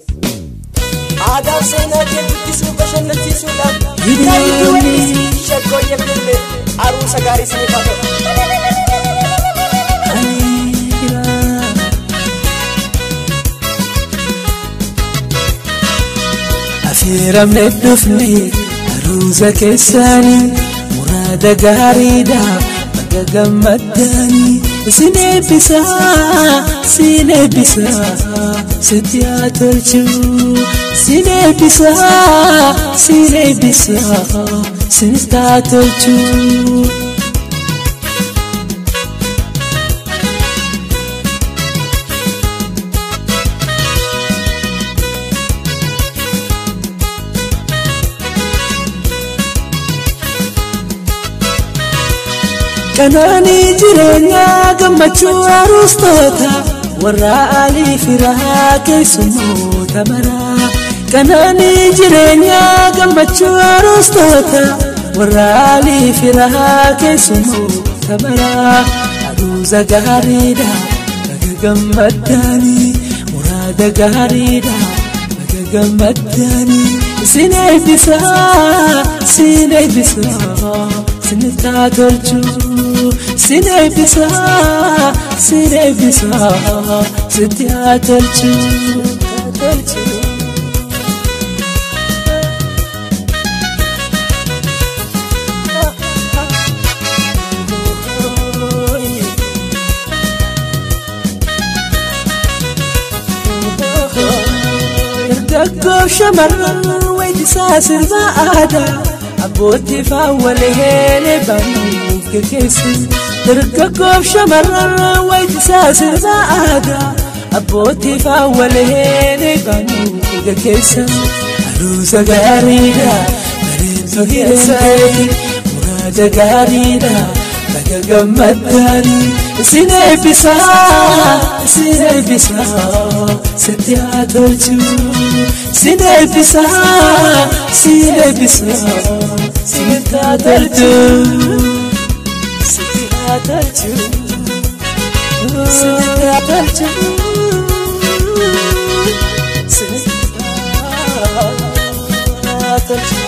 Aadaaf seenaa kee guddisuu bashannansiisuudhaan taa'ee wallisii shaggoo yebbille aruusa gaarii siniif haa ta'u. Affeeramne dhufne aruusa keessaanii muraada gaariidha bakka gammaddaanii sin eebbisaa sin eebbisaa sitti haa tolchuu sin eebbisaa sin eebbisaa sitti haa tolchuu. Qanaanii jireenyaa gammachuu aruustoota warra alii firaa keessummoota maraa. Qanaanii jireenyaa gammachuu aruustoota warra alii firaa keessummoota maraa. Aruusa gaariidha baga gammaddaanii muraada gaariidha baga gammaddaanii. Sin eebbisaa sin eebbisaa sinitti haa tolchuu. sin eebbisaa sin eebbisaa sitti haa tolchuu. Dargaggoof shamarran wayitisaa sirba aadaa abbootii faawwalee banuuf geggeessu. Dargaggoof shamarran wayitisaa sirba aadaa abbootii faawwalee banuuf geggeessu. Aruusa gaariidha bareedduu hir'eessanii muraada gaariidha baga gammaddaanii. Sin eebbisaa sin eebbisaa sitti haa tolchuu. Sin eebbisaa sin eebbisaa sitti haa tolchuu. Sitti haa tolchuu. Sitti haa tolchuu. Sitti haa tolchuu.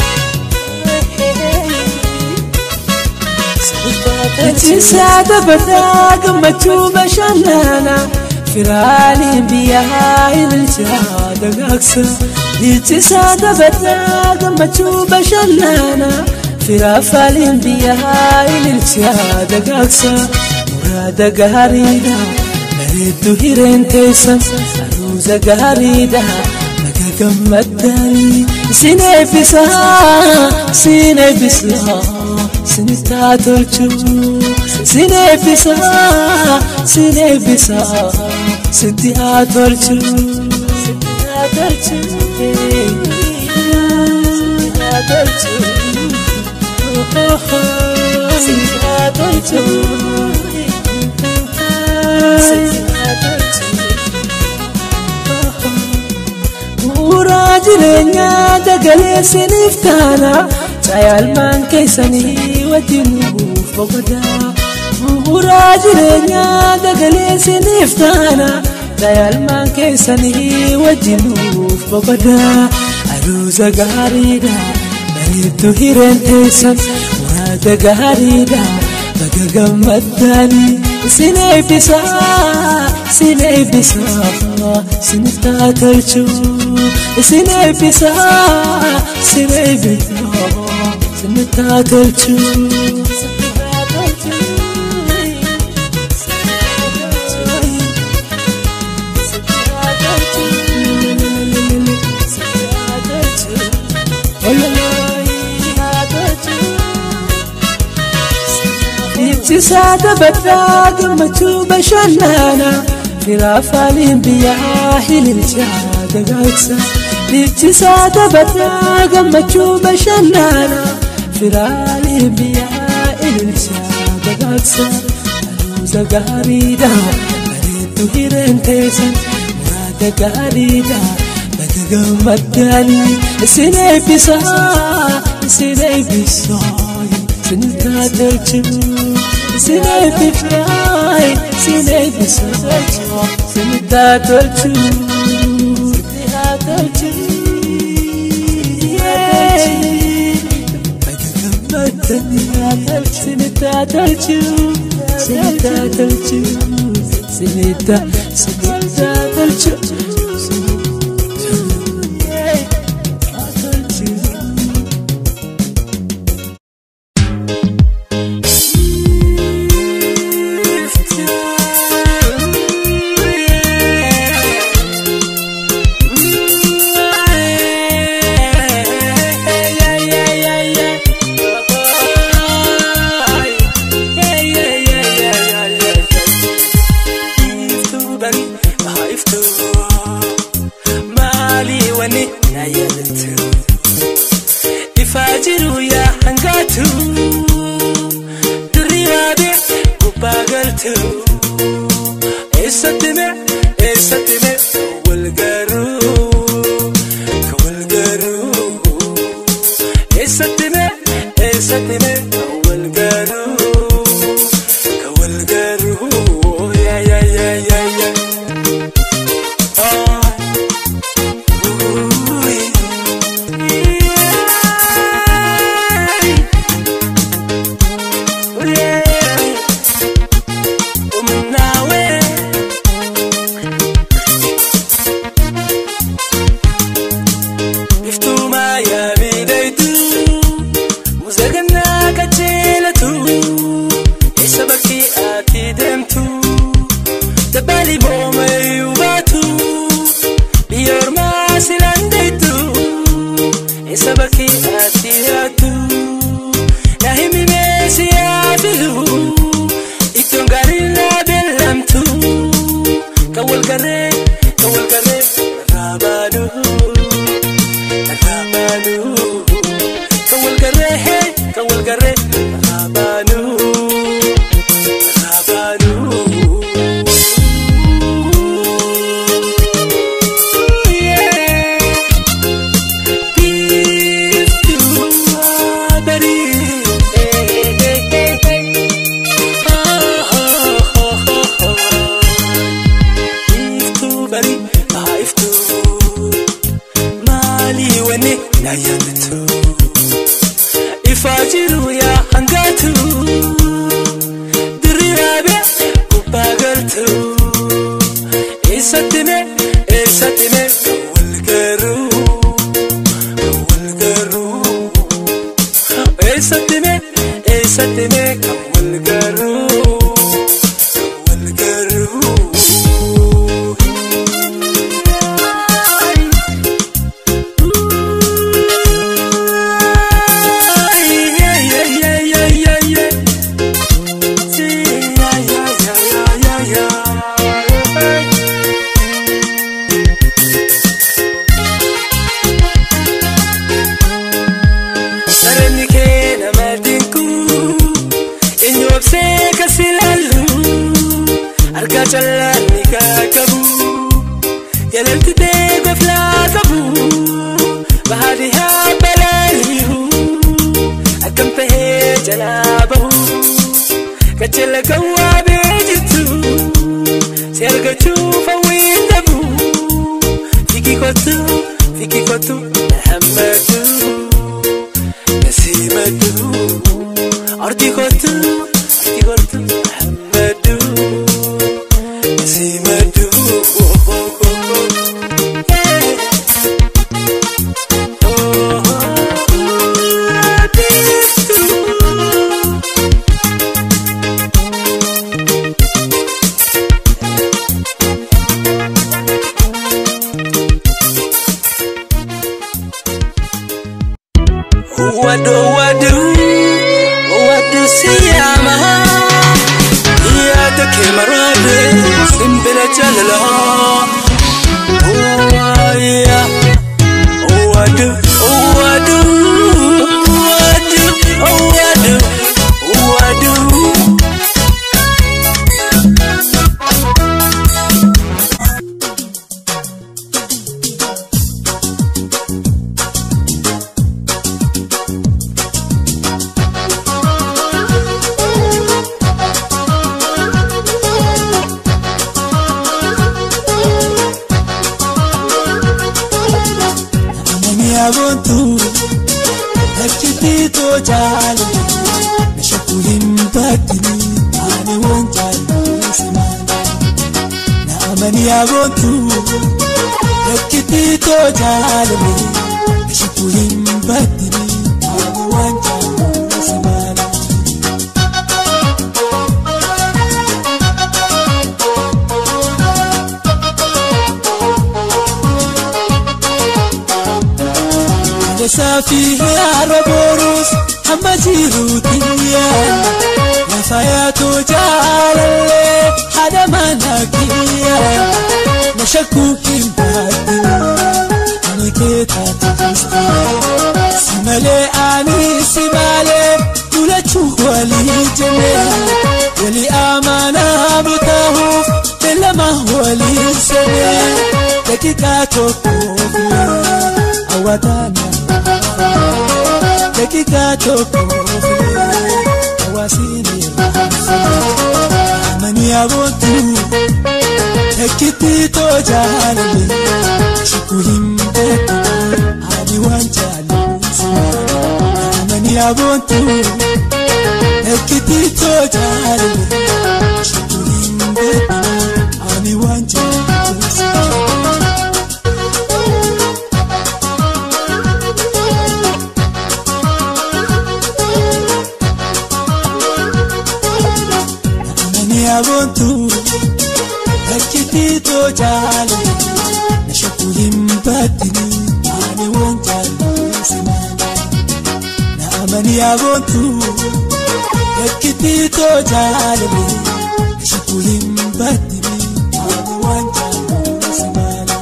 Achiisaa taphataa gammachuu bashannana firaaliin biyyaa ililchaa dagaagsa. Achiisaa taphataa gammachuu bashannana firaaliin biyyaa ililchaa dagaagsa. Muraada gaariidha bareedduu hireen teessan aruusa gaariidha baga gammaddaanii. Sin eebbisaa sin eebbisaa. Sinitti haa tolchuu. Sin eebbisaa sin eebbisaa sitti haa tolchuu. Sitti haa tolchuu. Sitti haa tolchuu. Sitti haa tolchuu. Sitti haa tolchuu. Bu'uuraa jireenyaa dagalee siniif taana. Cayaalmaan keessanii wajjin nuuf boqotaa. Bu'uuraa jireenyaa dagalee siniif taana. Cayaalmaan keessanii wajjin nuuf boqotaa. Aruusa gaariidha bareedduu hireen teessan muraada gaariidha baga gammaddaanii. Sin eebbisaa sin eebbisaa sinitti haa tolchuu. Sin eebbisaa sin eebbisaa. Sinitti haa tolchuu. Ibsisaa taphataa gammachuu bashannana firaafaaliin biyyaa hililchaa dagaagsa. Ibsisaa taphataa gammachuu bashannana firaalee biyyaa ililchaa dagaagsa. Aruusa gaariidha bareedduu hireen teessan muraada gaariidha baga gammaddaanii. Sin eebbisaa sin eebbisaa sinitti haa tolchuu. Sin eebbisaa sin eebbisaa sinitti haa tolchuu. tolchu sinita tolchu sinita sinita tolchu Ifaa jiru yaa hangaatu dirribaadhe gubbaa galtu eessatti mee eessatti mee wal garuu ka wal garuu eessatti mee eessatti mee wal garuu ka wal garuu yaa yaa yaa yaa yaa. Ah. Ooh, yeah. Dabali booma yuubatu biyya ormaa silaan deetu isa bakki ati jiraattu na himi meesi yaafilu ittoon gaariin naa beellamtu kan wal garree kan wal garree narraa baanu narraa baanu kan wal garree hee kan wal garree narraa baanu narraa baanu. Yeah. Jiru yaa hangaatu dirriiraabe gubbaa galtu eessatti mee eessatti mee kan wal garuu wal garuu eessatti mee eessatti mee kan wal garuu kan wal garuu. Yeah, yeah, yeah, yeah, yeah, yeah. See, yeah, yeah, yeah, yeah, yeah, yeah. Sarani kee nama dinqu eenyu obsee kas ilaallu harka callaan ni qaqqabu yalalti ta'e goflaa qabu bahaadhi haa balaaliyu akkam tahee jalaa bahu kachela kan waabee jirtu si argachuuf hawwiin dhabu fiki kottu fiki kottu na hammatu. Nasimadu Arti kotu Arti kotu Muhammadu Nasimadu oh, oh, oh, oh. Yeah. Oh, oh, oh, this too. Wadu wadu wadu siyama Iyata kemarade simbila jalala Oh yeah Wadu wadu wadu wadu wadu Namni aboontu Nakkitii too jaale Na shakkuu hin baddini ani waan jaallusi maala naamani aboontu rakkitii too jaalame ishitu hin baddini ani waan jaallusi maala. Saafi haara boruus hamma jiruutiya lafa yaatoo jaalallee haadha mana kiyya na shakkuu hin baatini ani kee taatee si malee ani si malee dulachuu walii jennee walii amaanaa butaahuuf beellama walii seenee daqiiqaa tokkoof hawwataana. dakika tokko hawaasni amani aboontu dakkitti too jaalale shukku hin beeku ani waan jaallusi amani aboontu dakkitti too jaalale shukku hin beeku ani waan jaallusi. aboontu rakkitii too jaale na shakku hin baddini ani waan jaallusi maala na amani aboontu rakkitii too jaale na shakku hin baddini ani waan jaallusi maala.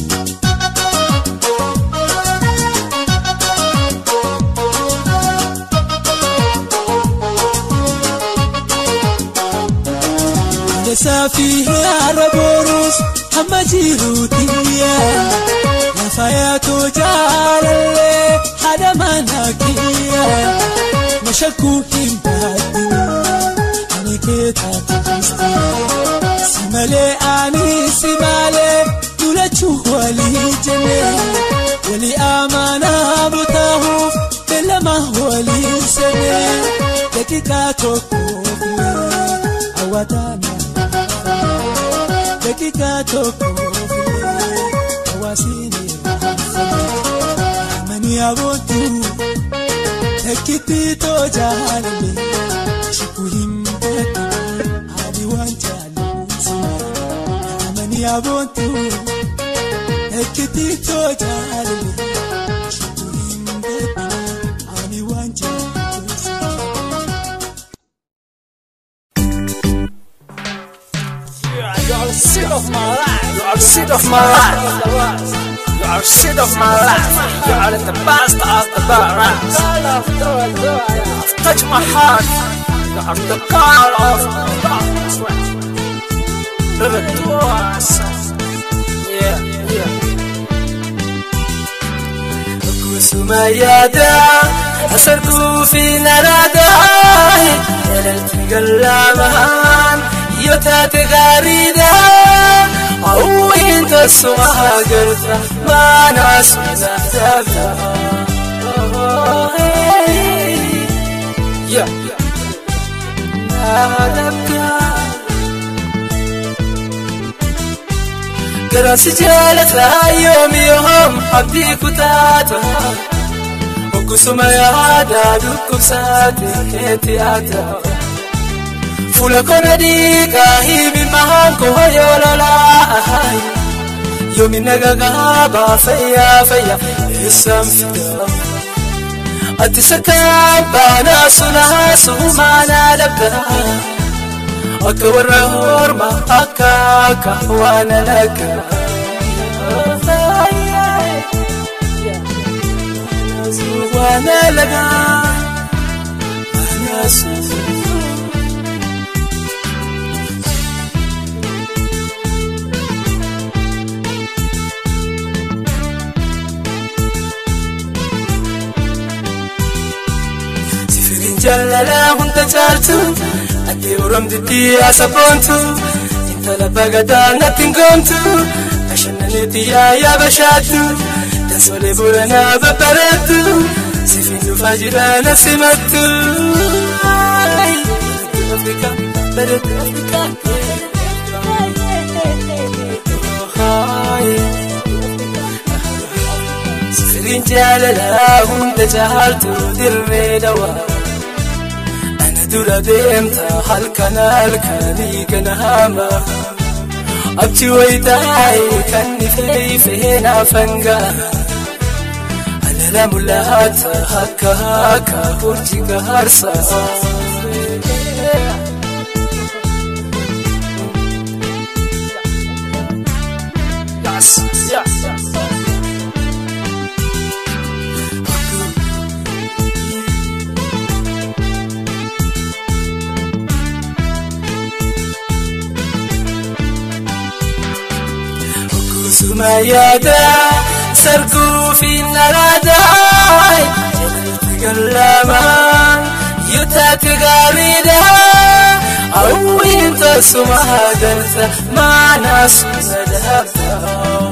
Saafi haara boruus hamma jiruutiya lafa yaatoo jaalallee haadha mana kiyya na shakkuu hin baatini ani kee taatee si malee ani si malee dulachuu walii jennee walii amaanaa butaahuuf beellama walii seenee daqiiqaa tokkoof hawwataana. dakika tokko hawaasni amani aboontu dakkitti too jaalale shukku hin beeku ani waan jaallusi amani aboontu dakkitti too jaalale shukku hin beeku ani waan jaallusi. You are the seed of my life. You are the seed of my life. You are the seed of my life. You are the best of the best. Touch my heart. You are the God of love. River to us. Yeah, yeah. Kusuma yaada asarkuu fi naraada Yalalti gallamaan yoo taate gaariidha Hawwiin tasuma garta maana suna dabda Yeah. Naadabda Garansi jaalata yoomi yoom abdii kutaata Oggusuma yaada dhukkubsaate keetti yaada Fuula kona dhiigaa hiimi mahaan koo yoo lolaa Yoomi nagagaa fayyaa fayyaa eessaan fidaa Ati sakkaan baanaa sunaa sumaanaa dabdaa Akka warra hormaa akka akka waan alagaa Waan alagaa Sifiriin jaalalaa hunda caaltu Ati oromtitti asaboontu Intala bagadaa natti hin goomtu Bashannaniitti yaayaa bashaattu Dansolee booranaa babbareettu Sifiin dhufaa jira na simattu Africa, bareedu Africa. Sifiriin jaalalaa hunda caaltu dirree dawaa. Ana dura deemta halkan halkanii ganama. Abji wayitaayi kan ifee ifee naafangaa. Alala mul'ata akka akka hojii gaarsaa. Yes, yes. Kusuma yaada sarguu fi naraadhaa jalatti gallamaan yoo taate gaariidha hawwiin tasuma galta maanaa suna dhaabda.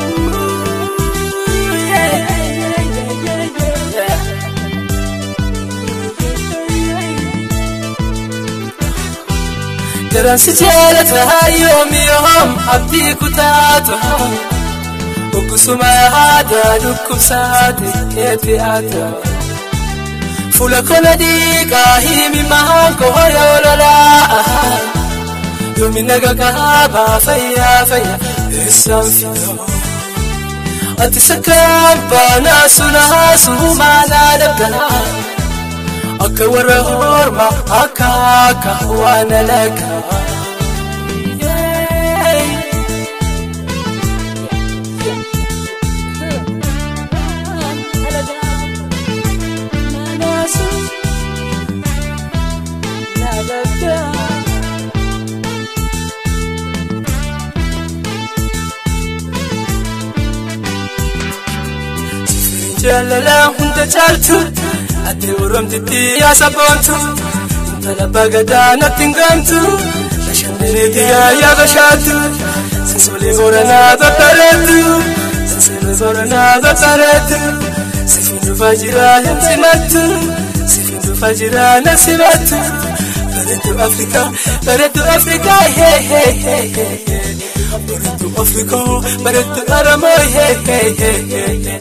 Garansi jaalata yoom yoom abdii kutaatu Oggusuma aadaa dhukkubsaate keetti haata Fuula kola dhiigaa himi mahaan koo yoo lolaa Yoomi naga kaabaa fayyaa fayyaa eessaan fidaa Ati sakkaan baanaa sunaa suumaanaa dabdanaa akka warra horma akka akka waan alagaa. Jaalala hunda caaltu ati oromtitti yaasaboontu intala bagadaa natti hin gamtu bashannaniiti yaayyaa bashaattu sinsolee booranaa babbareeddu sinsolee booranaa babbareeddu sifin dhufaa jiraa hin simattu sifin dhufaa jiraa na simattu bareeddu afrikaa bareeddu afrikaa hee hee hee hee bareeddu afrikaa bareeddu aramoo hee hee hee hee.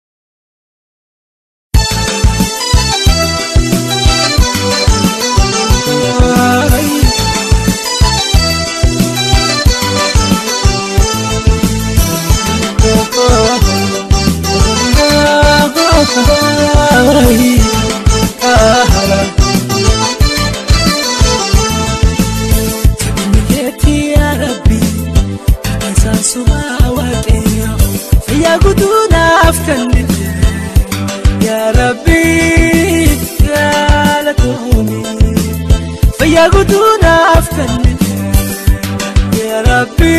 Fayyaa guutuudhaaf kennite yaa Rabbi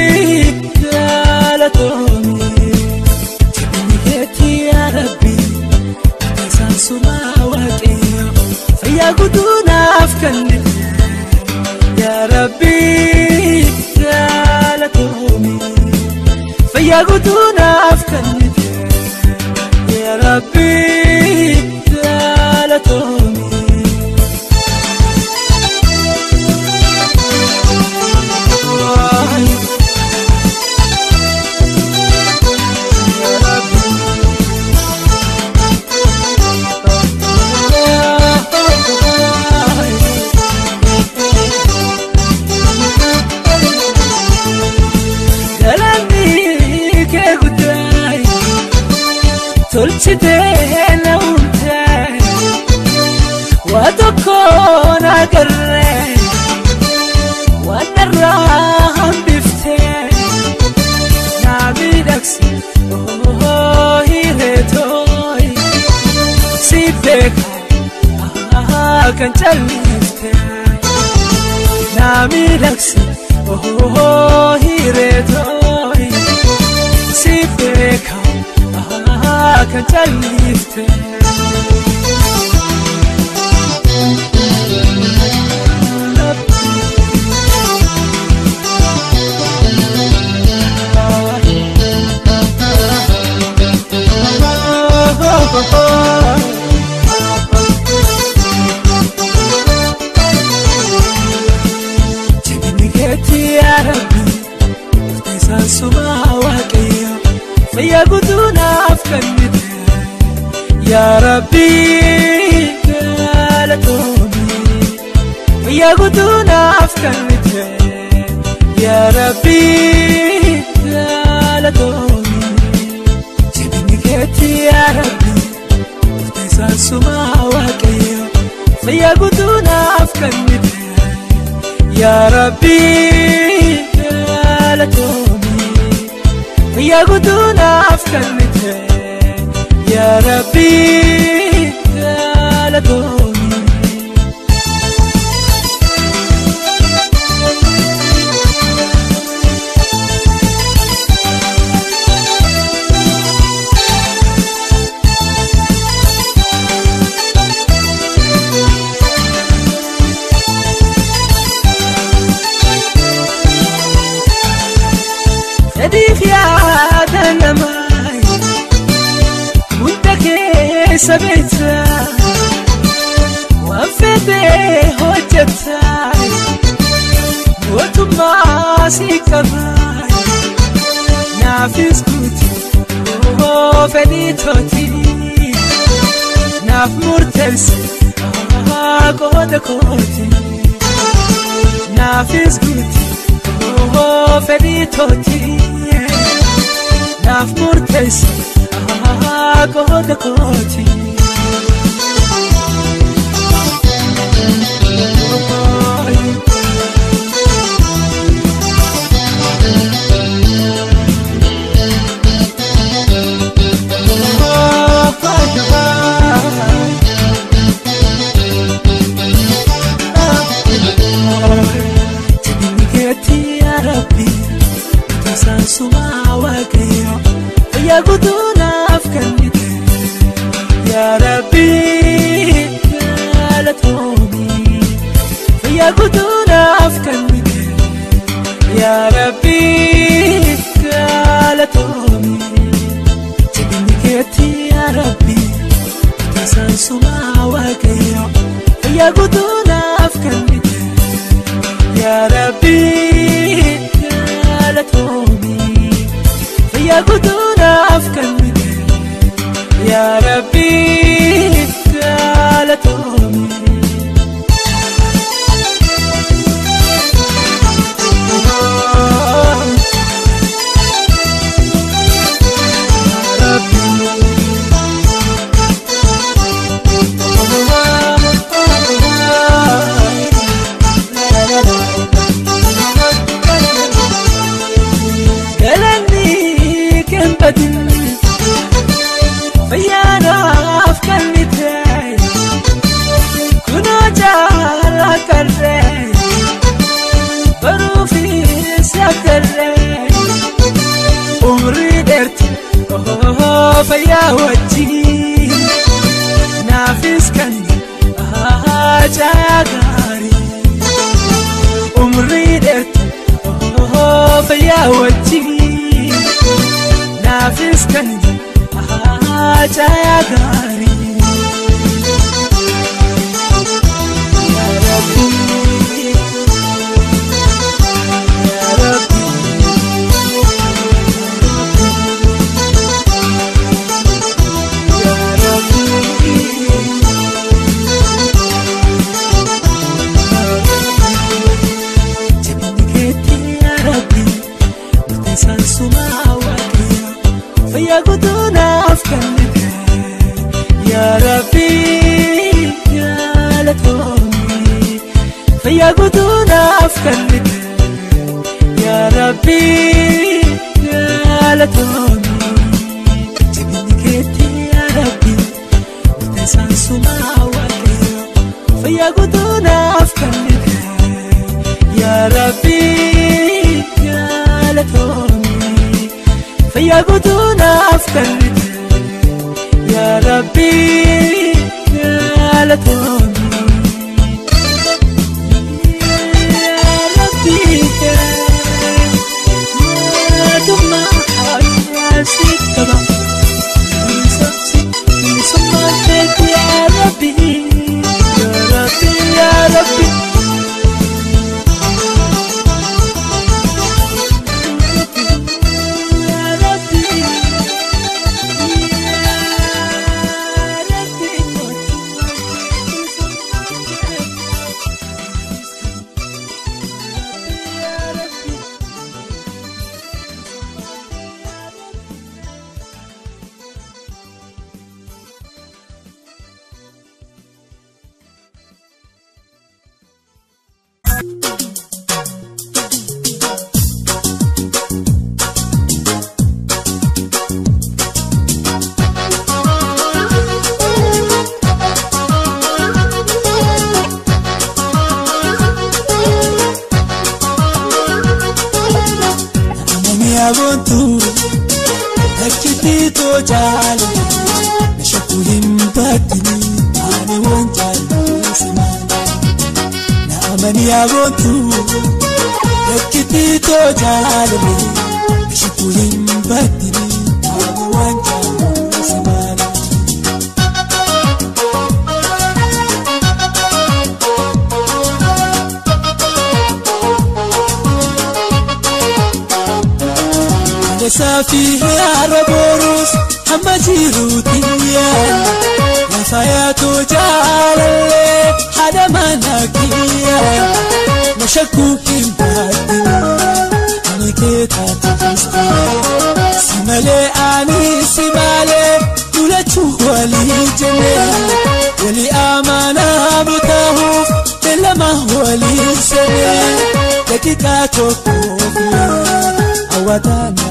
galatoomii jabinni keetti yaa Rabbi isaan sumaa waaqayyo fayyaa guutuudhaaf kennite yaa Rabbi galatoomii fayyaa guutuudhaaf kennite yaa Rabbi galatoomii. tolchitee na uumtee waa tokkoon agarree waan narraa hambiftee naa miidhagsi oo hireetooyi si beekaa kan calliftee naa miidhagsi oo hireetooyi si beekaa. kan callifte kennite yaa rabbii galatoomi guyyaa guutuu naaf kennite yaa rabbii galatoomi jabinni keetti yaa rabbii dhufte saasumaa waaqayyo guyyaa guutuu naaf kennite yaa rabbii galatoomi guyyaa guutuu naaf kennite yaa rabbii galatoomi Sadiif yaada namaa hunda keessa beekta waan fedhee hojjeta mootummaa si qaba naafis guuti oo fedhii tooti naaf murteesse qooda kooti naafis guuti oo fedhii tooti naaf murteesse qooda kooti. Jabinni keetti yaa rabbi Isaan sumaa waaqayyo Fayyaa guutuu naaf kennite Yaa rabbi galatoomi Fayyaa guutuu naaf kennite Yaa rabbi galatoomi Jabinni keetti yaa rabbi Isaan sumaa waaqayyo Fayyaa guutuu naaf kennite yaa rabbii galatoomi fayyaa guutuu naaf kennite yaa rabbii galatoomi. galanni kembadin fayyaanaaf kennite kunoo jaala qarre baruufis yaggarre umrii dheerti fayyaa wajjin naafis kan caayaa gaarii umrii dheerti fayyaa wajjin naafis kan caayaa gaarii. Yaa Rabbi, yaa Rabbi, yaa Rabbi. Jabinni keetti yaa Rabbi Isaan sumaa waaqayyo Fayyaa guutuu naaf kennite Yaa Rabbi galatoomi Fayyaa guutuu naaf kennite Yaa Rabbi galatoomi Jabinni keetti yaa Rabbi Isaan sumaa waaqayyo Fayyaa guutuu naaf kennite yaa rabbi galatoomi fayyaa guutuu naaf kennite yaa rabbi galatoomi yaa rabbi mootummaa hawaasi qaba bilisummaa keetti yaa rabbi yaa rabbi yaa rabbi. Ekititoo jaalala na shakkuu hin baatini ani waan jaalladhu na amani aboontu. Ekititoo jaalala na shakkuu hin baatini ani waan jaalladhu maali. Saafi haara boruus hamma jiruutiya lafa yaatoo jaalallee haadha mana kiyya na shakkuu hin baatini ani kee taatee si malee ani si malee lulachuu walii jennee walii amanaa butaahuuf beellama walii seenee daqiiqaa tokkoof hawwataana.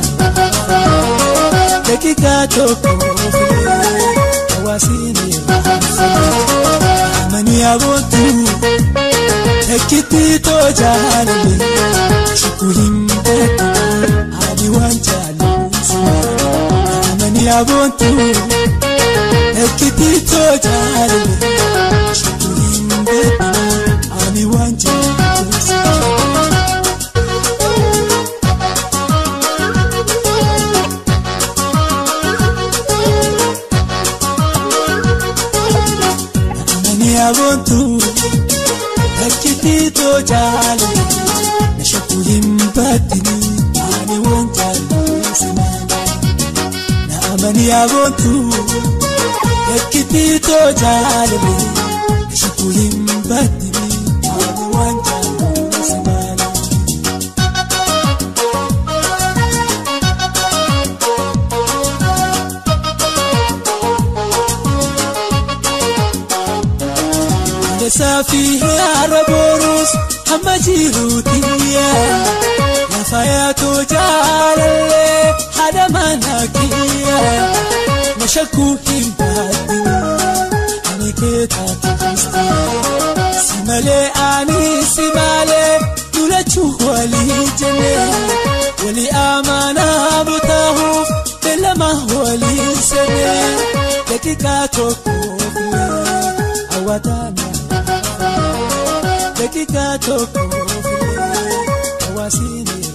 dakika tokko filee hawaasni amanii aboontu ekkitti too jaalale shukku hin beeku ani waan jaalatu amanii aboontu ekkitti too jaalale shukku hin beeku ani waan jaalatu. aboontu ekkititoo jaalala na shakkuu hin baatini ani waan jaalladhu na amanii aboontu ekkititoo jaalala na shakkuu hin baatini ani waan jaalladhu maali. Saafi haara boruus hamma jiruutiya lafa yaatoo jaalallee haadha mana kiyya na shakkuu hin baatini ani kee taatee si malee ani si malee lulachuu walii jennee walii amanaa butaahuuf beellama walii seenee daqiiqaa tokkoof hawwataana. dakika tokko filee hawaasni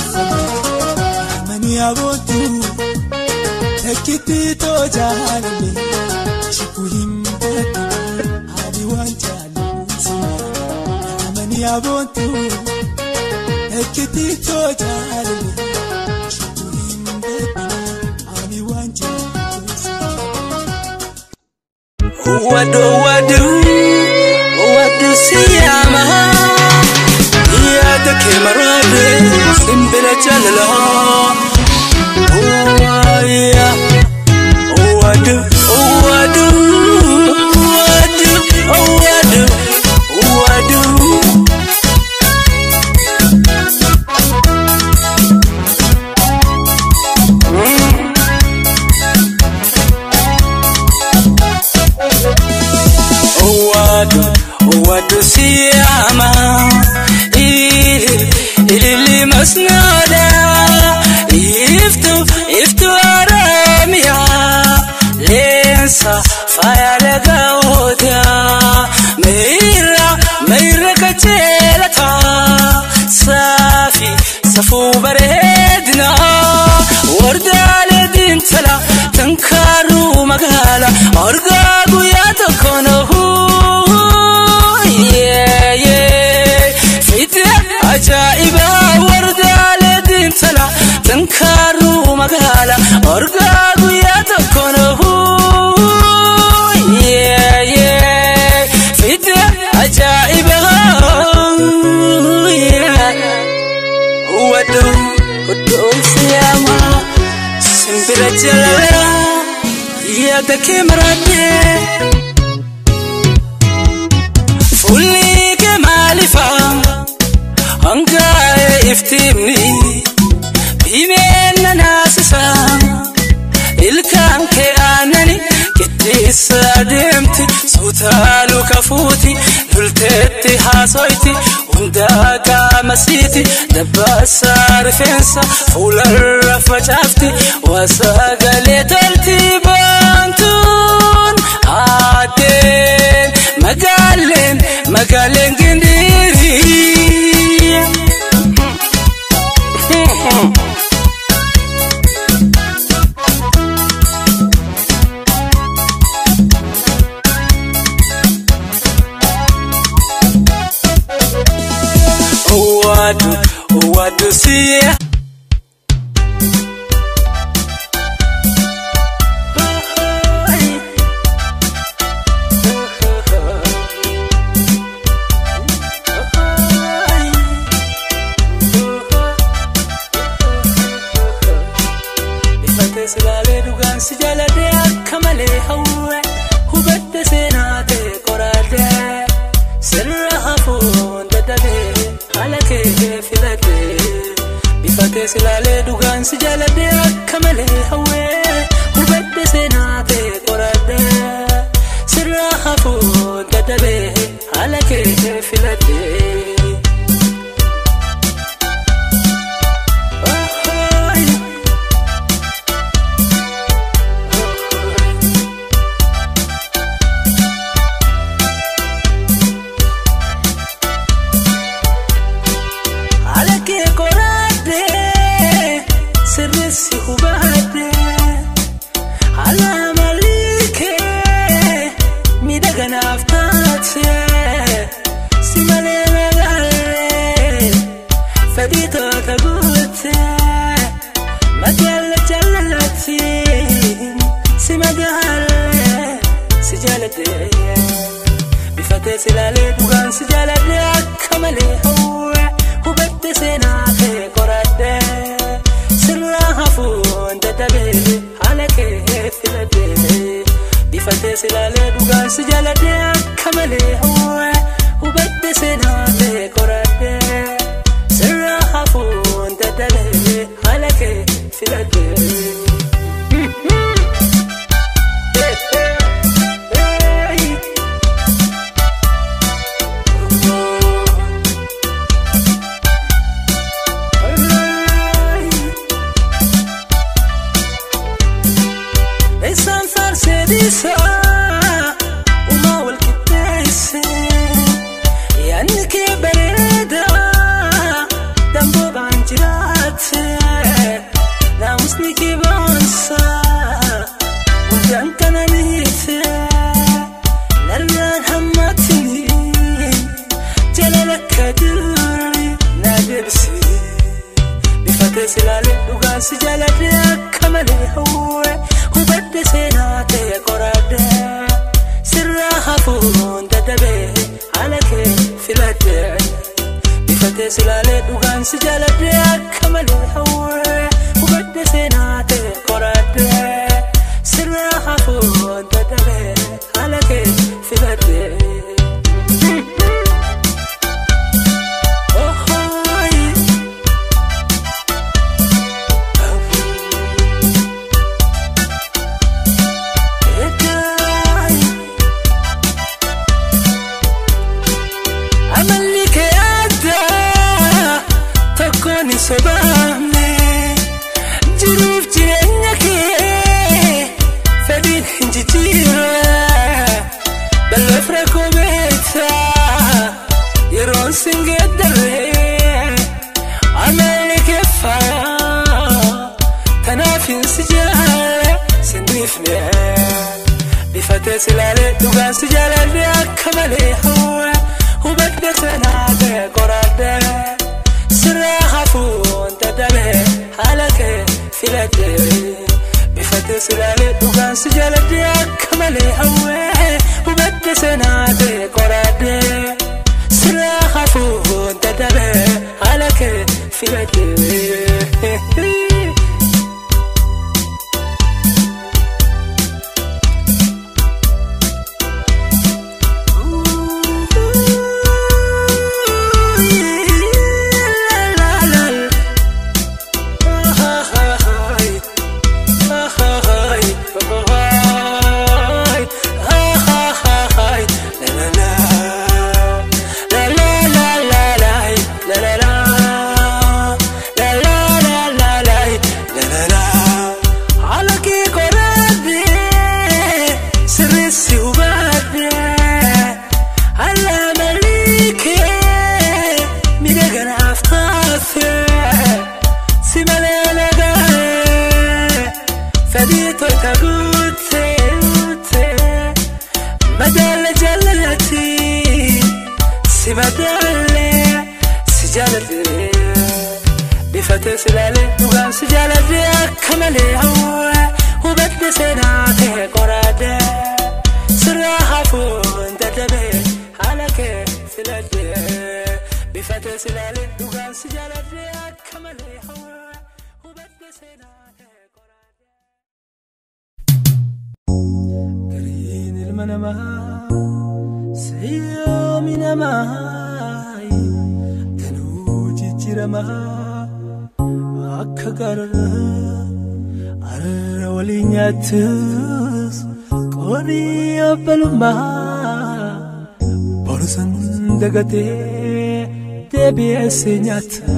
amanii aboontu ekkitti too jaalale shukku hin beeku ani waan jaalatu amanii aboontu ekkitti too jaalale shukku hin beeku ani waan jaalatu. Wadu wadu wadu siyama yaada kee maraade simbira jaalala waaya wadu wadu wadu wadu wadu. Owadu, owadu siyama Ilil, ilili masnada Iftu, iftu aramiya Lensa, faya lega oda Meira, meira kajelata Safi, safu baredna Wardale dintala, tankaru magala Orga guya tokonohu Yeah, yeah Fite ajaiba wardale dintala Tankaru magala Orga guya tokonohu Yeah, yeah Fite ajaiba Yeah Wadu, wadu siyama Simbira jalala Yaada kee maraadee Fuulli kee maalifa Hangaa'ee iftiimni Bimeenna naasisa Ilkaan kee aanani Qixxeessa adeemti Suutaaluu kafuuti Lulteetti haasoyti Hundaa qaama masiiti dabbaasaa rifeensa fuularra facaafti waa sagalee tolti baantuun aadeen magaaleen magaaleen gindirii. Owadu, owadu siya. Ifatee silaalee dhugaan si jaaladhee akka malee hawwe hubadde seenaa ta'e qoraadhee sirra hafuun dadhabee haala kee filadhee bifatee silaalee dhugaan si jaaladhee akka malee hawwe hubadde seenaa ta'e qoraadhee sirra hafuun dadhabee haala kee filadhee. Oh, Alakee qoraadhee sirreessi hubadhee haala malikee miidhaganaaf taatee si malee magaalee fedhii toota guutee magaala jaallattiin si magaalee si jaaladhee. bifatee silaalee dhugaan si jaaladhee akka malee hawwe hubadde seenaa kee qoradhee sirraa hafuun dadhabee haala kee filadhee bifatee silaalee dhugaan si jaaladhee akka malee hawwe hubadde seenaa kee qoradhee sirraa hafuun dadhabee haala kee filadhee. Hey. Isaan faarsee dhiisaa uumaa wal qixxeesse yaadni kee bareedaa damboo baan jiraatte naamusni kee boonsaa hundaan kana miite narraan hammatini jalala akka durii na deebisee. bifatee silaalee dhugaan si jaaladhee akka malee hawwe hubadde seenaa ta'e qoraadhee sirraa hafuun dadhabee haala kee filadhee bifatee silaalee dhugaan si jaaladhee akka malee hawwe hubadde seenaa ta'e qoraadhee sirraa hafuun dadhabee haala kee filadhee. Oh, oh, Amalli kee addaa tokkoon hin sobaamne jiruuf jireenya kee fedhiin hin jijjiirre balleef rakkoo beektaa yeroon sin geeddarre amalli kee faayaa tanaaf hin si jaalle sin dhiifne bifatee silaalee dhugaan si jaaladhe akka malee hawwe hubadde sanaa ta'e qoradhe sirraa hafuun dadhabee haala kee filadhe bifatee silaalee dhugaan si jaaladhe akka malee hawwe hubadde sanaa ta'e qoradhe sirraa hafuun dadhabee haala kee filadhe. La la la la sadii toita guute guute madaala jaallalati si madaale si jaalladhe bifatee si laale dhugaan si jaalladhe akka malee hawwa hubadde seenaa kee qoraadhe sirraa hafuun dadhabe haala kee filadhe bifatee si laale dhugaan si jaalladhe akka malee hawwa hubadde seenaa kee qoraadhe. Gariin ilma namaa siyoomi namaa danuu jijjiiramaa akka gaarara arra waliin nyaattus qorii obbalummaa borsan dagatee deebi'eessee nyaata.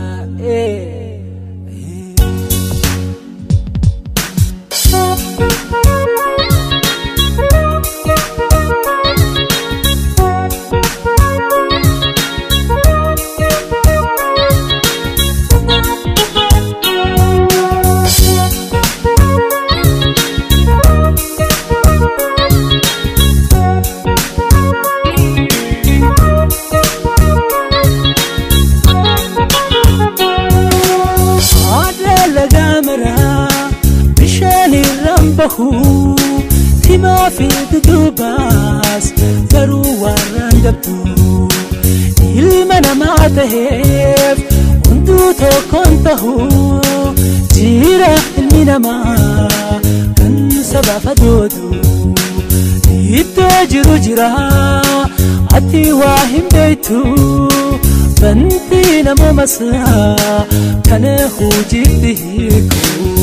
Aadala gaamaraa bishaan irraan bahu timaa fi dudubaas garuu warraan dabdu ilma namaa taheef hunduu tokkoon tahu jira ilmi namaa kan sabaaf adoodu iddoo jiru jira ati waa hin beektu banti namoomasaa kana hojiitti hiiku.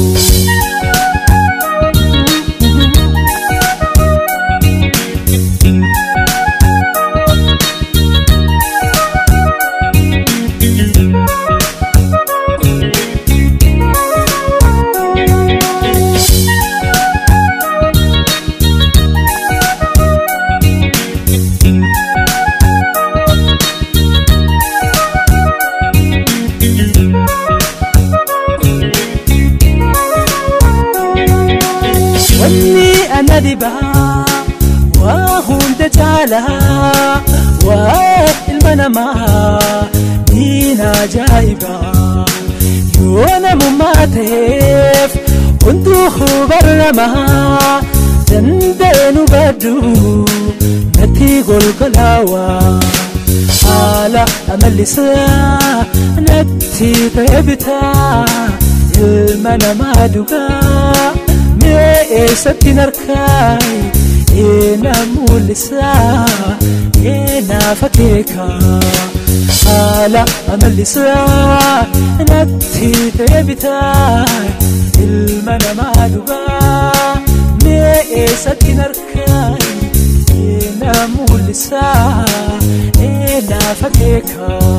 wanni ana dhibaa waa hunda caalaa waa ilma namaa diina ajaa'ibaa yoo namummaa ta'eef hunduu hubarramaa danda'een hubadhu natti golgolaawaa haala amallisaa natti ta'e bitaa ilma namaa dhugaa mee eessattiin harkaay eena mul'isaa eenaaf akeekaa haala amallisaa natti ta'e bitaa ilma namaa dhugaa mee eessattiin harkaay eena mul'isaa eenaaf akeekaa.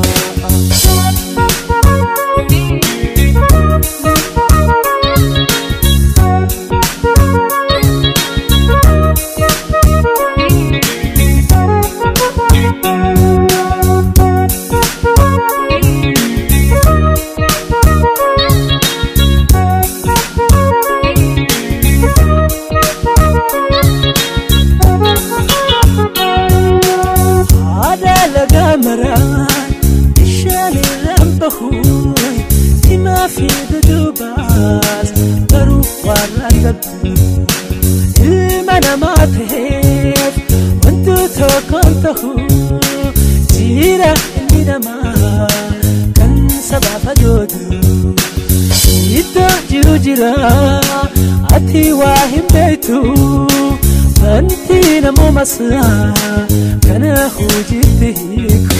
haadha lagaa maraan bishaan irraan bahuun himaa fi dudubaas garuu warraan dabdu ilma namaa ta'eef wantu tokkoon tahu jira ilmi namaa kan sabaaf adoodu iddoo jiru jira ati waa hin beektu wanti namoomasaa kana hojiitti hiiku.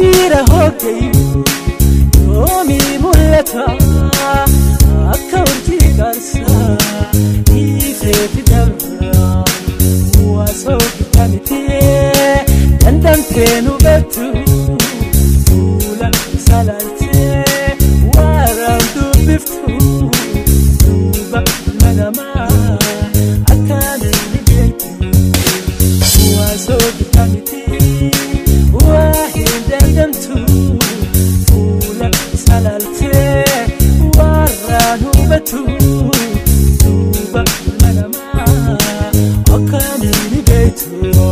miira hoogayu yoomii mul'ata akka urjii qarsaa dhiifeeti dabra waasoo bitamtee dandamtee nu bettu fuula salaaltee waaraan dubbiftu duuba manamaa akkamiin ni beektu waasoo bitamtee waa hin dandamtu fuula salaaltee waaraan hubatu duuba manamaa akkamiin ni beektu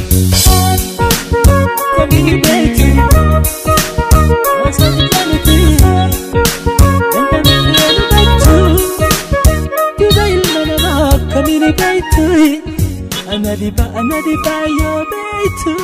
akkamiin ni beektu waasoo bitamtee dandamtee hubatu duuba ilma namaa akkamiin ni beektu anadiba anadiba yoo beektu.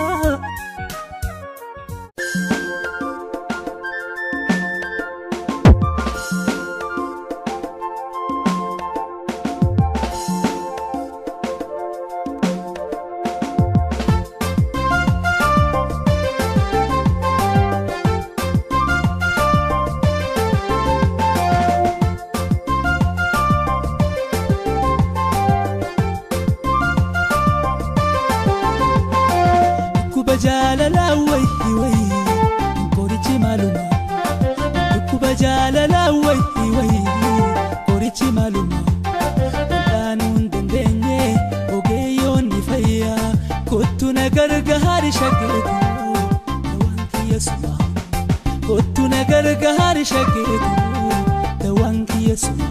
Dhukkuba jaalalaa wayii wayii qorichi maaluma Dhukkuba jaalalaa wayii wayii qorichi maaluma Dhaanuu hin dandeenye ogeeyyoonni fayyaa kottu na gargaari shageetu dawaan kiyya suma kottu na gargaari shageetu dawaan kiyya suma.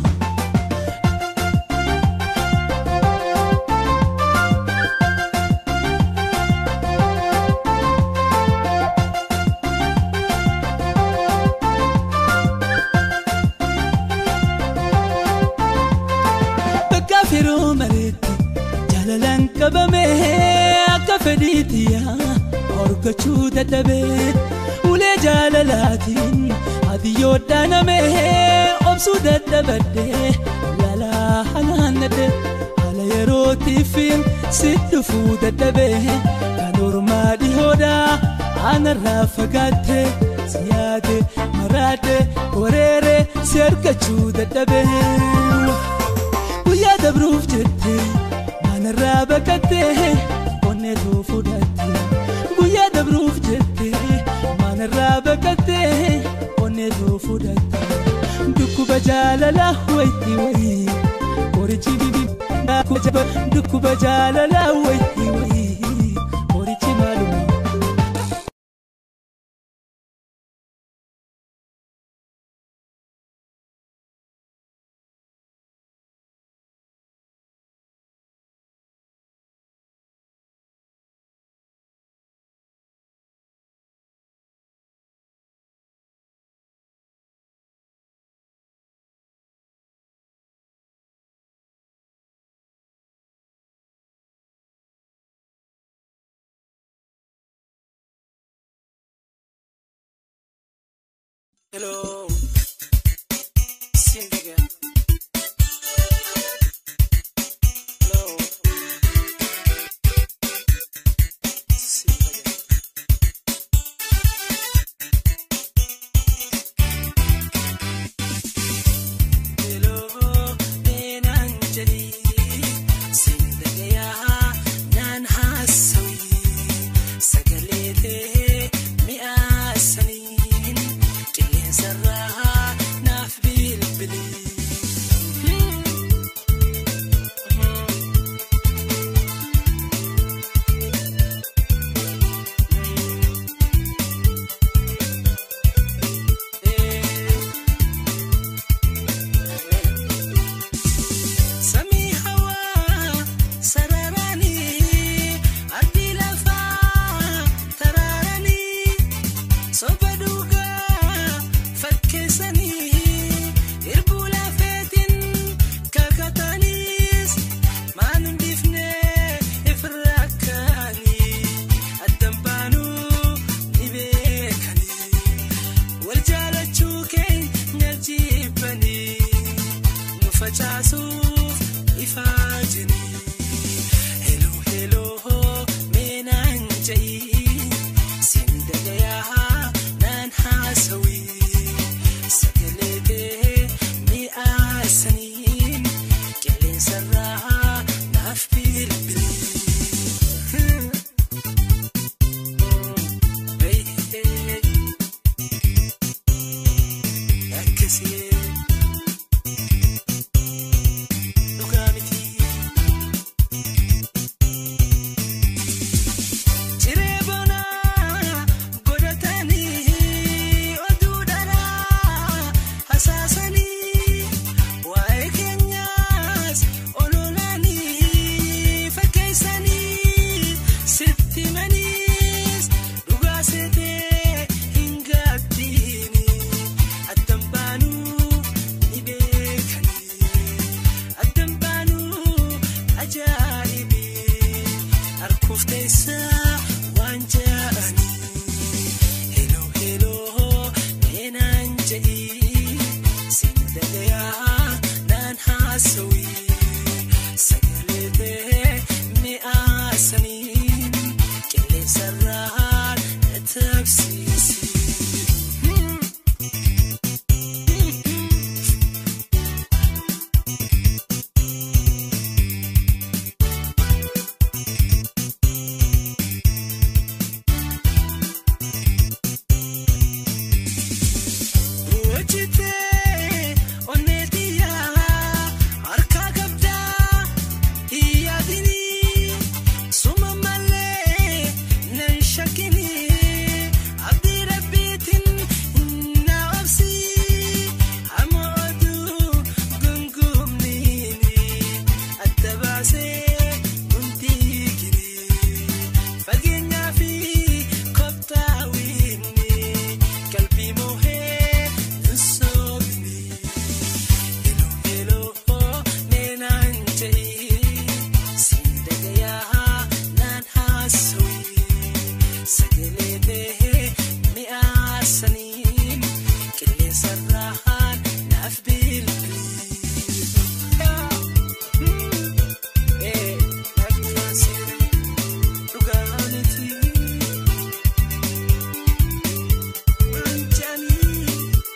bakka firoo mareetti jaalalaan qabame akka fedhiitiya horgachuu dadhabee ulee jaalalaatiin adiyyoo dhaaname obsuu dadhabadde lalaa hanaannadde haala yerootiifin si dhufuu dadhabee kan ormaa dhihoodha aanarraa fagaatte si yaade maraadde wareere si argachuu dadhabee guyyaa dabruuf jette manarraa baqatte onnee too fudhatte guyyaa dabruuf jette manarraa baqatte onnee too fudhatte dhukkuba jaalalaa wayii wayii qorichi bibi dhukkuba jaalalaa wayii wayii qorichi maaluma. Hello. Sing again. Hello. Sing again. Hello, Benan Jali. Sing again. Nan hasawi. Sagaleelee mi'a saniin qilleensarraa naaf bilbilii haasawii sagaleetee mi'aasaniin qilleensarraa naaf bilbilii. Akkasii dhugaa miti. Ciree bonaa godhatanii oduu dharaa hasaasanii waa'ee keenyaas ololanii fakkeessanii sitti maniis dhugaa seetee hin gaaddiini addan baanuu ni beekanii addan baanuu ajaa'ibii harkuuf teessaa waan ja'anii heloo heloo meenaan jedhii siin dagayaa naan haasawii sagaleetee mi'aasaniin qilleensarraan na taabsiisii. Hojjetee onneetiyaa harkaa qabdaa hiyyaatinii suma malee nan shakkinii abdii rabbiitiin na obsii hamma oduu gungumniini adda baasee hundiiginii fageenyaa fi koftaawinni qalbii moohee nsoobinii heloo heloo neenaan jedhii siin dagayaa naan haasawii sagaleetee mi'aasaniin qilleensarraan naaf bilbilii. Ee, naaf taasise dhugaa miti. Waan jaanii.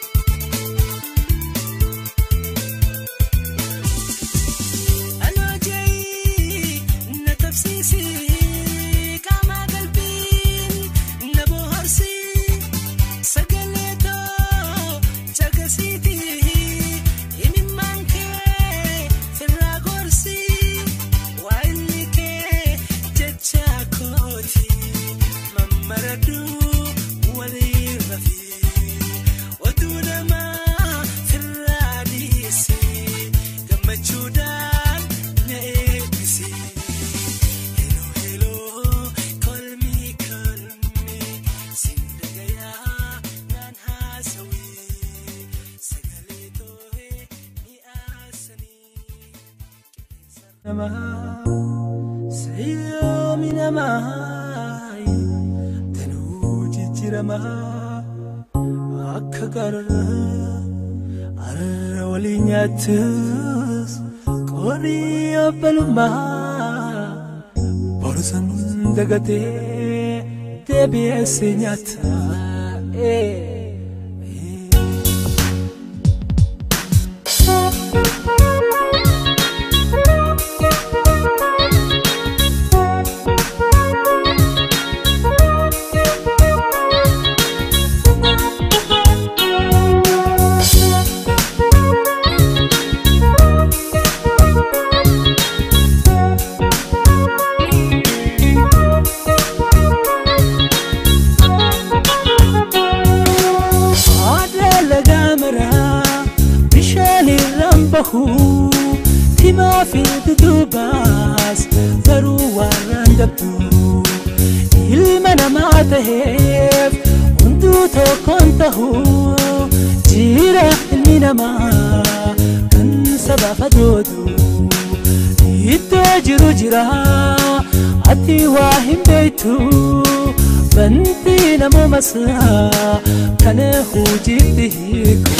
Aloojeeyi na tabsiisii qaama qalbiin na bohaarsii sagalee too caqasiitii imimmaan kee firraa gorsii waa inni kee jecha kooti mammaraduu walii rafii oduu namaa firraa dhiisii gammachuudhaan na eebbisi. Heloo heloo kolmii kolmii siin dagayaa naan haasawii sagalee too'ee mi'aasanii. Namaa seeyyoomii namaa tanuu jijjiiramaa akka qarra har'a waliin nyaattus qorii obbolummaa borsan dagatee deebi'eessee nyaata. Aadaa lagaa maraa bishaan irraan bahu timaa fi dudubaas garuu warraan dabdu ilma namaa taheef hunduu tokkoon tahu jira ilmi namaa kan sabaaf adoodu iddoo jiru jira ati waa hin beektu banti namuma isaa kana hojiitti hiiku.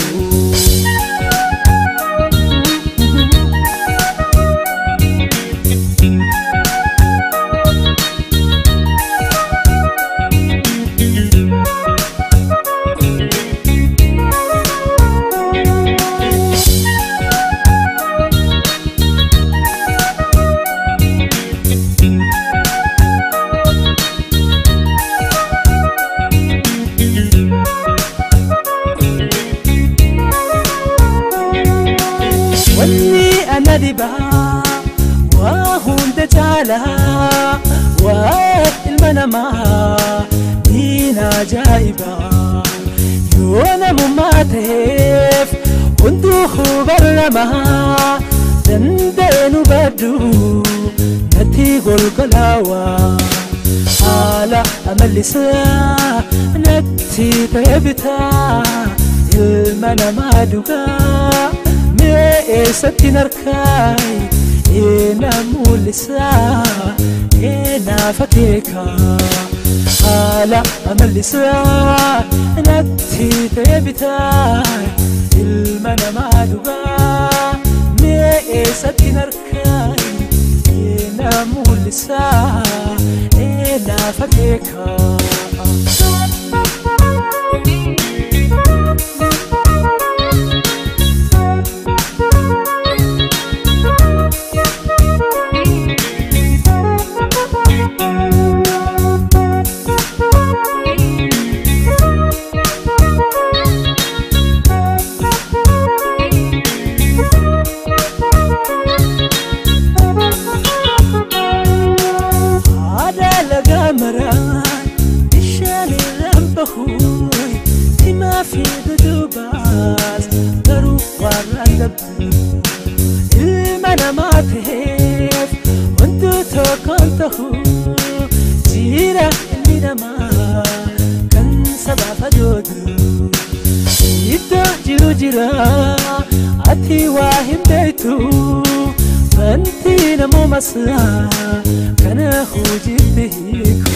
ana dhibaa waa hunda caalaa waa ilma namaa diina ajaa'ibaa yoo namummaa ta'eef hunduu hubarramaa danda'een hubadhu natti golgolaawaa haala amallisaa natti ta'e bitaa ilma namaa dhugaa mee eessattiin harkaay eena mul'isaa eenaaf akeekaa haala amallisaa natti ta'e bitaa ilma namaa dhugaa mee eessattiin harkaay eena mul'isaa eenaaf akeekaa haadha lagaa maraan bishaan irraan bahuun himaa fi dudubaas garuu warraan dabdu ilma namaa ta'eef hunduu tokkoon tahu jira ilmi namaa kan sabaaf ajoodu iddoo jiru jira ati waa hin beektu wanti namoomasaa kana hojiitti hiiku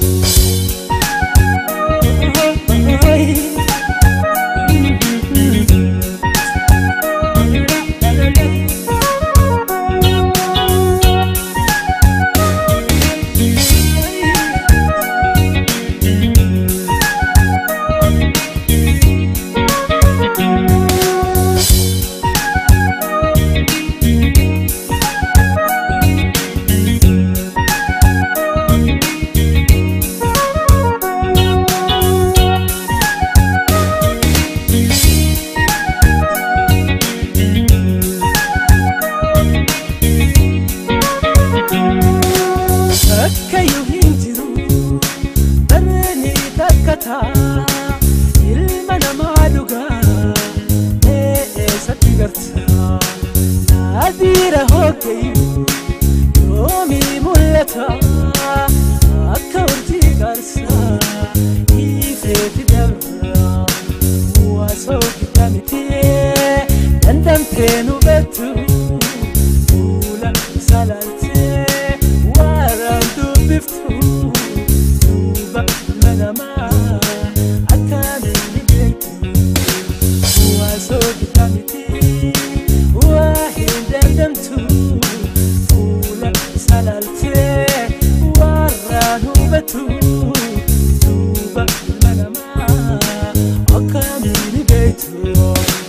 Akkayyuu hin jiru barreeni takkataa ilma namaa dhugaa ee eessatti gartaa naadiira hoggayyuu yoomii mul'ata akka urjii qarsaa ifeeti dabra waasoo gidda miti dandamtee nu bettu fuula salaaltee waraan dubbiftu duuba manamaa akkamiin ni beektu waasoo gidda miti waa hin dandamtu fuula salaaltee waraan hubatu duuba manamaa akkamiin ni beektu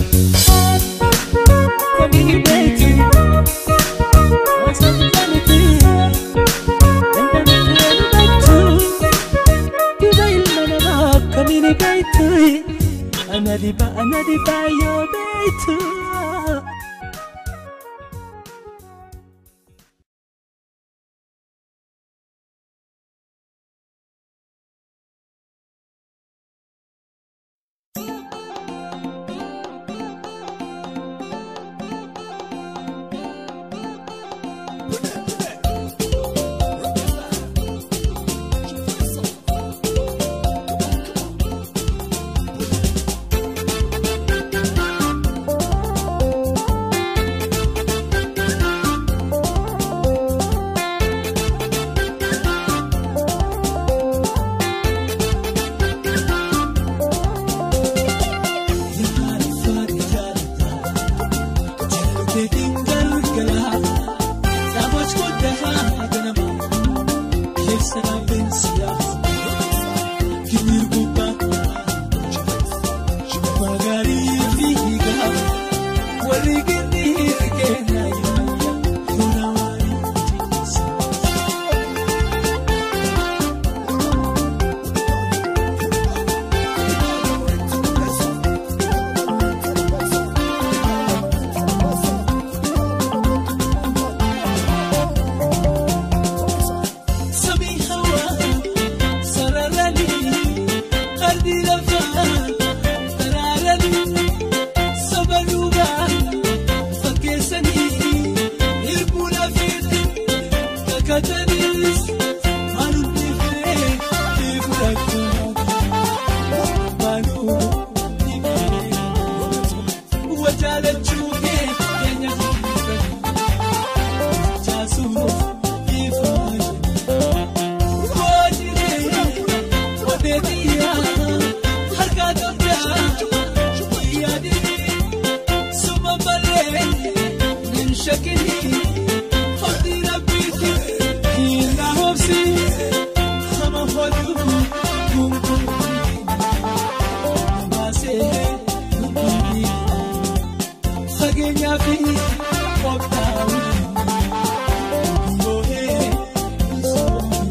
akkamiin ni beektu waasoo gidda miti Anadiba, anadiba, yo beitu. Fageenyaa fi qophaa'uu moo'ee soomuu.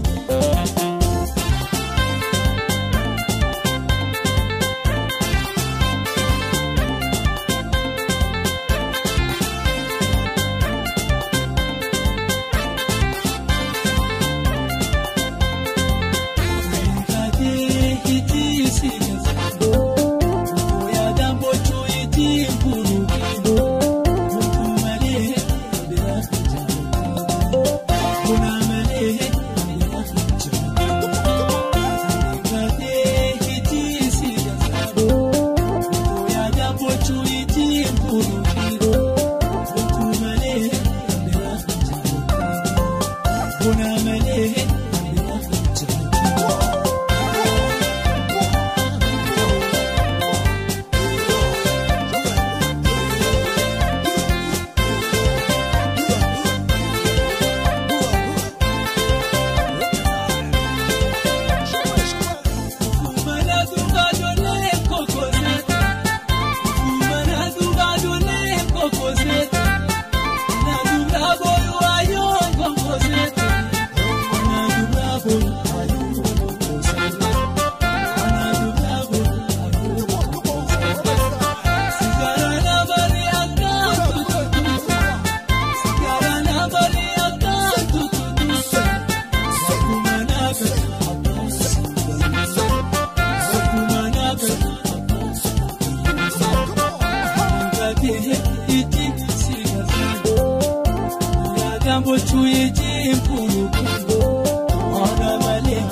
Bochuu ijji mpuru Ona malee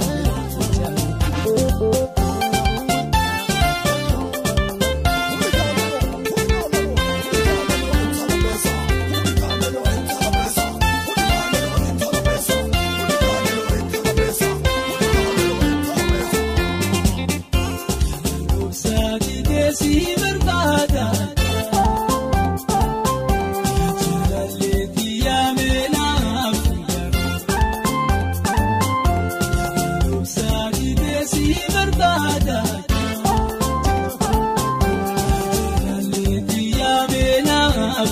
Saati deesii barbaada. Jaalalleetii yaamee naaf Saati deesii barbaada. Jaalalleetii yaamee naaf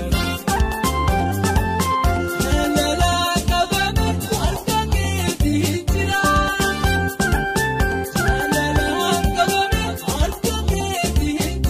Jaalalaa qabame harka keetii jira. Jaalalaa qabame harka keetii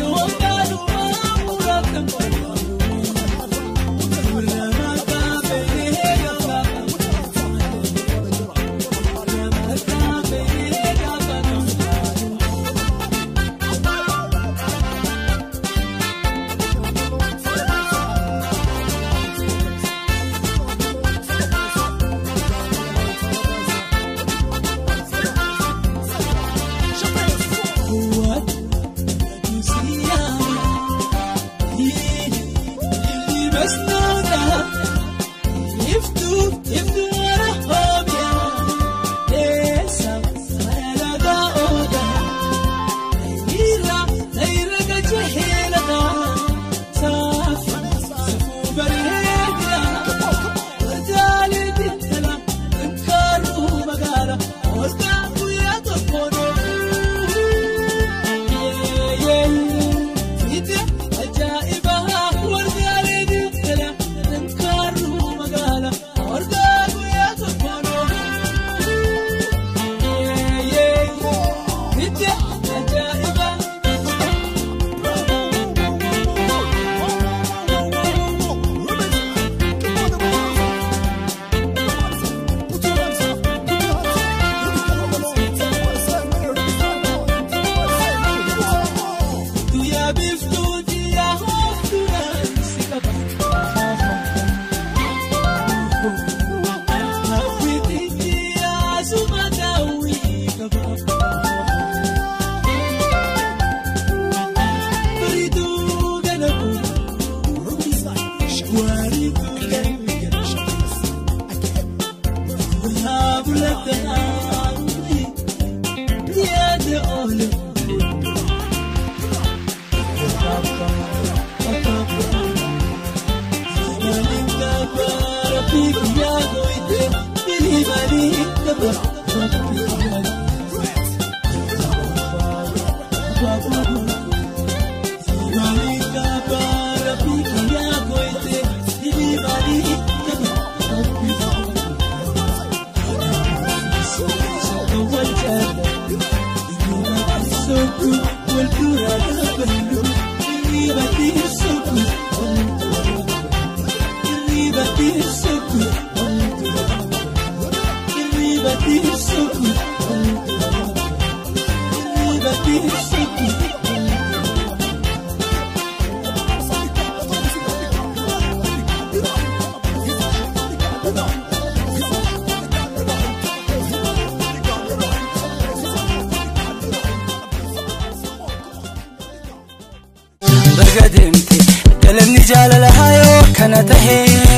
baga deemte galanni jaalalahaa yoo kana tahe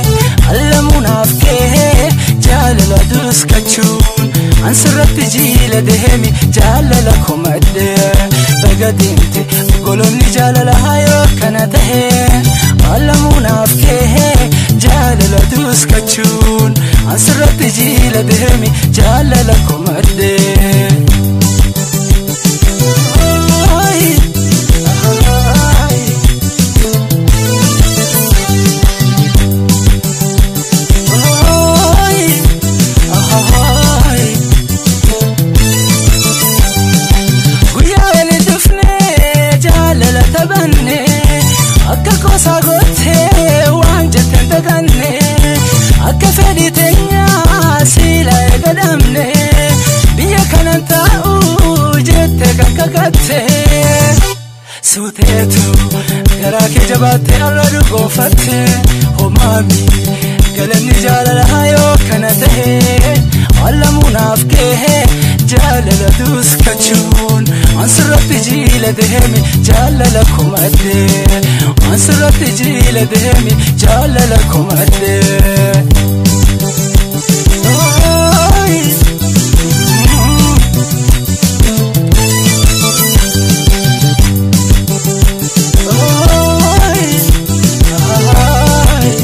allamuunaaf kee jaalala duskachuun ansirratti jiila deemi jaalala komadde baga deemte golonni jaalalahaa yoo kana tahe allamuunaaf kee jaalala duskachuun ansirratti jiila deemi jaalala komadde. guyyaa wali dhufnee jaalala taphanne akka qoosaa goottee waan jetteen daganne akka fedhii teenyaa siila eegadhamne biyya kanan taa'u jette kan kakatte suuteetu garaa kee jabaattee har'a dhugoonfatte homaami galanni jaalala yoo kana tahe allamuunaaf kee jaalala duskachuun ansirratti jiila deemi jaalala komadde ansirratti jiila deemi jaalala komadde. Ooyi. Ooyi. Ooyi.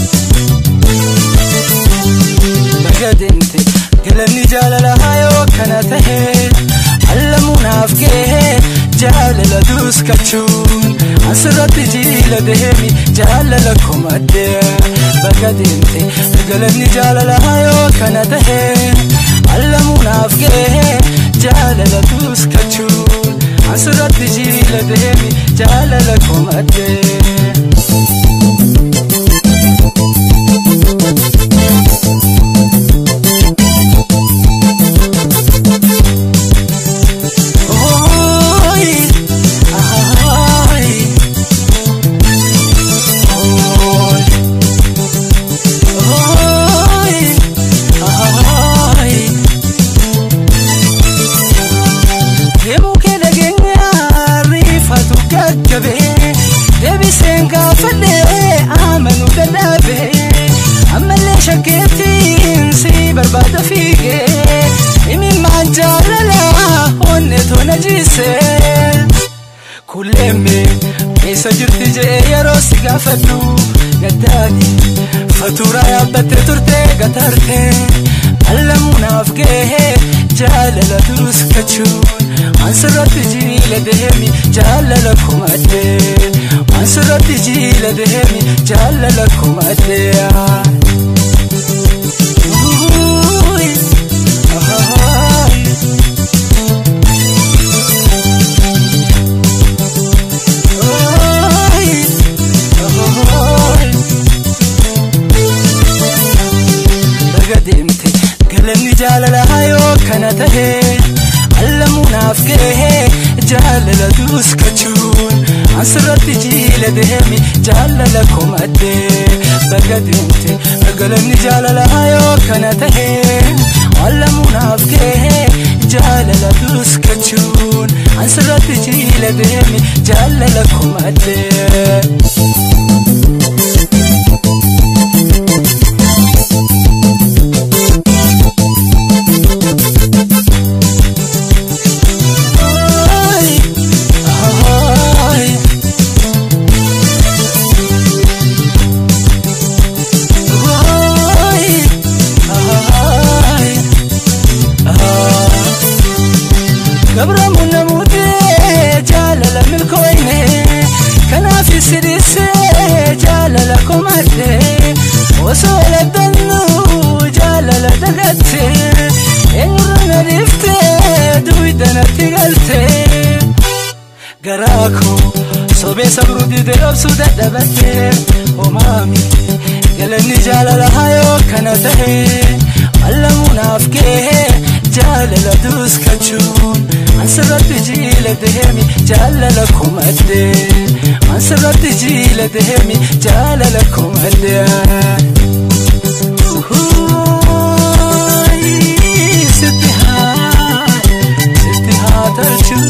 bagadente galanni jaalalahaa yoo kana tahe allamuunaaf kee jaalala duskachuun asirratti jiila deemi jaalala komadde bagadente galanni jaalalahaa yoo kana tahe allamuunaaf kee jaalala duskachuun asirratti jiila deemi jaalala komadhee. Oy, ay, oy, oy, ay. Deemuu kee nageenya riifatu gaggabee deebiseen gaafadhee amanuu dadhabee ammallee shakkeettiin si barbaada fiigee imimmaan jaalala onne tona jiisee kulleemme keessa jirti jee yeroo si gaafadhu gaddaani fatuuraa yaabbattee turtee gatartee allamuunaaf gahee jaalala durus kachuun ansirratti jiila deemi jaalala kumadhee ansirratti jiila deemi jaalala kumadhee. Uy, ay. Ay, ay. Baga deemte galanni jaalalaa yoo kana tahe allamuunaaf gahee jaalala duuskachuun asirratti jiila deemi jaalala komadhee baga deemte galanni jaalalaa yoo kana tahe allamuunaaf gahee jaalala duuskachuun asirratti jiila deemi jaalala komadhee. Ay, ay. Ay, ay, ay. Gabramuun namuutee jaalala milkooyne kanaaf sidhisee jaalala komadhee osoo laddannu jaalala dagattee eenyurra na dhiiftee duwiddanatti galtee garaa koo sobee sabruu didee obsuu dadhabattee homaami galanni jaalala yoo kana tahe allamuunaaf gahee jaalala duuskachuun ansirratti jiila deemi jaalala kumadhee ansirratti jiila deemi jaalala kumadhee. Uhuy, sitti haa sitti haa tolchuu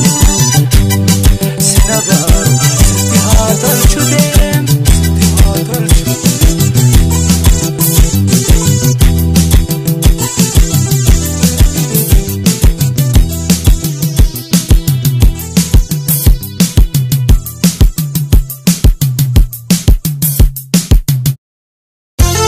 sinabaa sitti haa tolchuu deem sitti haa tolchuu. Thank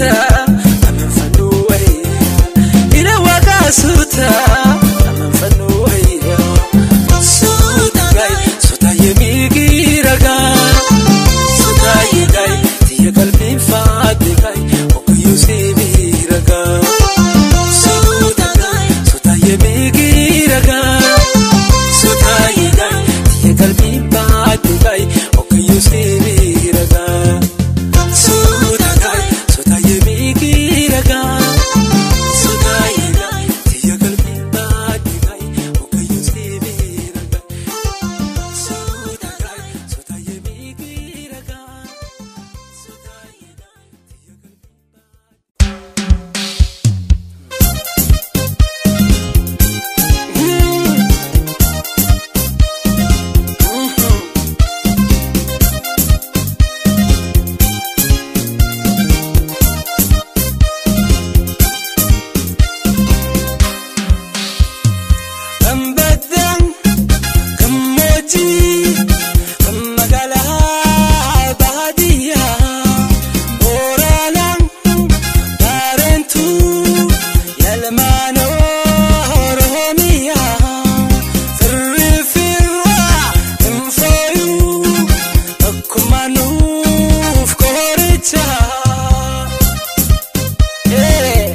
suuta amanfannoo wayyaa ila waaqaa suuta amanfannoo wayyaa suuta gaay suuta yemii ragaa suuta yegaay tiyya qalbiin faate gaay okoyyuu seebii ragaa suuta gaay suuta yemii ragaa suuta yegaay tiyya qalbiin faate gaay okoyyuu seebii ragaa. Suudagai, suudaaye miidhagaa. Suudaayegai, tiyya qalbii baadhigai, ogayyuu sibiiragaa. Suudagai, suudaaye miidhagaa. Suudaayegai, tiyya qalbii Gambaddaan gammoojjii kan magaalaa baadiyyaa Booraalaan Daareentuu Yalmaan Oromiyaa Firri firraa hin fooyyuu akkuma nuuf qorichaa. Hey.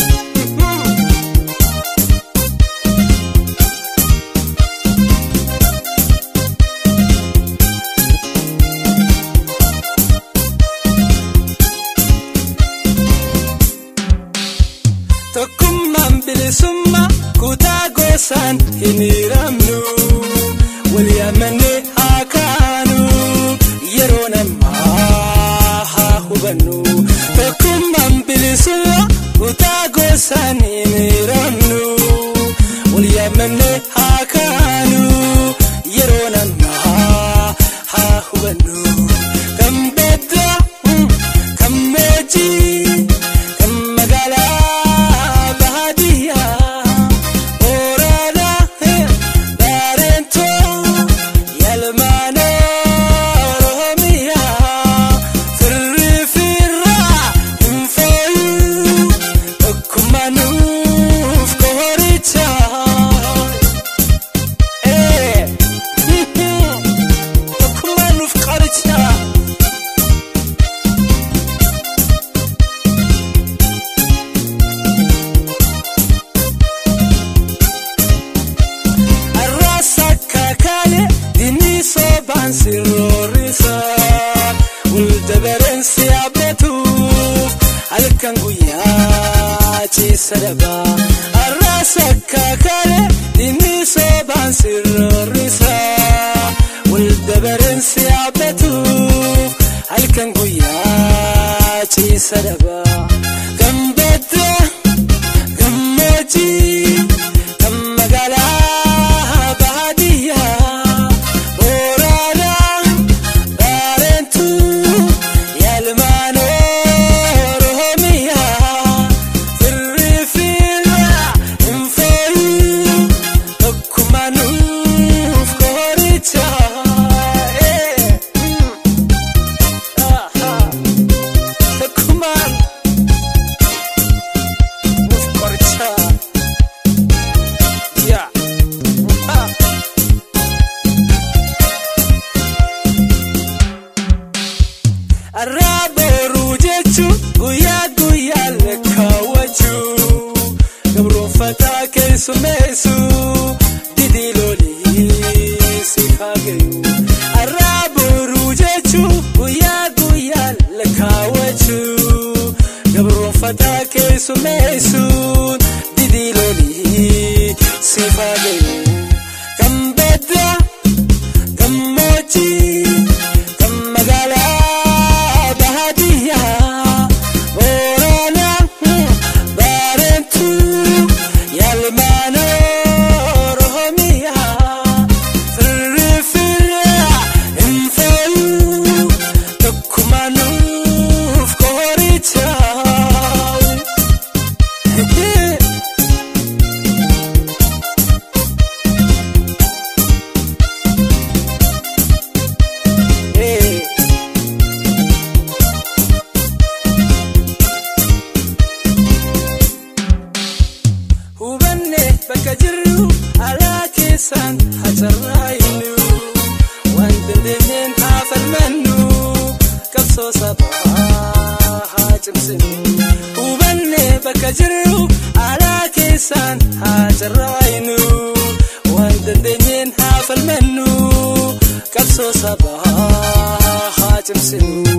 Tokkummaan bilisummaa kutaa gosaan hin hiramnu walii amannee haa kaanu yeroo namaa haa hubannu. Tokkummaan bilisummaa kutaa gosaan hin hiramnu walii amannee haa kaanu yeroo namaa haa hubannu. Kan beddaa kan moojii kan magaalaa baadiyyaa Booraadaa Daareentoo Yalmaan Oromiyaa Firri firraa hin fooyyuu akkuma nuuf qorichaa. Akkuma nuuf qorichaa. Arraasa kakaaye dinni soobaan sirroorisa Waldabareen si abdatuuf halkan guyyaa ciisa dhabaa Arraasa kakaaye dinni soobaan sirroorisa Waldabareen si abdatuuf halkan guyyaa ciisa dhabaa Gambaddaa gammoojjii kan magaalaa baadiyyaa Booraadaa Daareentuu Yalmaan Oromiyaa Firri firraa hin fooyyuu akkuma nuuf qorichaa. Takkumaan nuuf qorichaa. Yeah. Ah. Arraa booruu jechuun guyyaa guyyaa lakkaawwachuu gabroonfataa keessummeessuu didii lolii si kaagayu. Arraa booruu jechuun guyyaa guyyaa lakkaawwachuu gabroonfataa keessummeessuu didii lolii si kaagayu. Kan beddaa gammoojjii kan magaalaa baadiyyaa Booraadaa Daareentuu Yalmaan Oromiyaa Firri firraa hin fooyyuu akkuma nuuf qorichaa. bakka jirru alaa keessaan hacarraayinu waan dandeenyeen haa falmannu qabsoo sabaa haa cimsinu hubanne bakka jirru alaa keessaan hacarraayinu waan dandeenyeen haa falmannu qabsoo sabaa haa cimsinu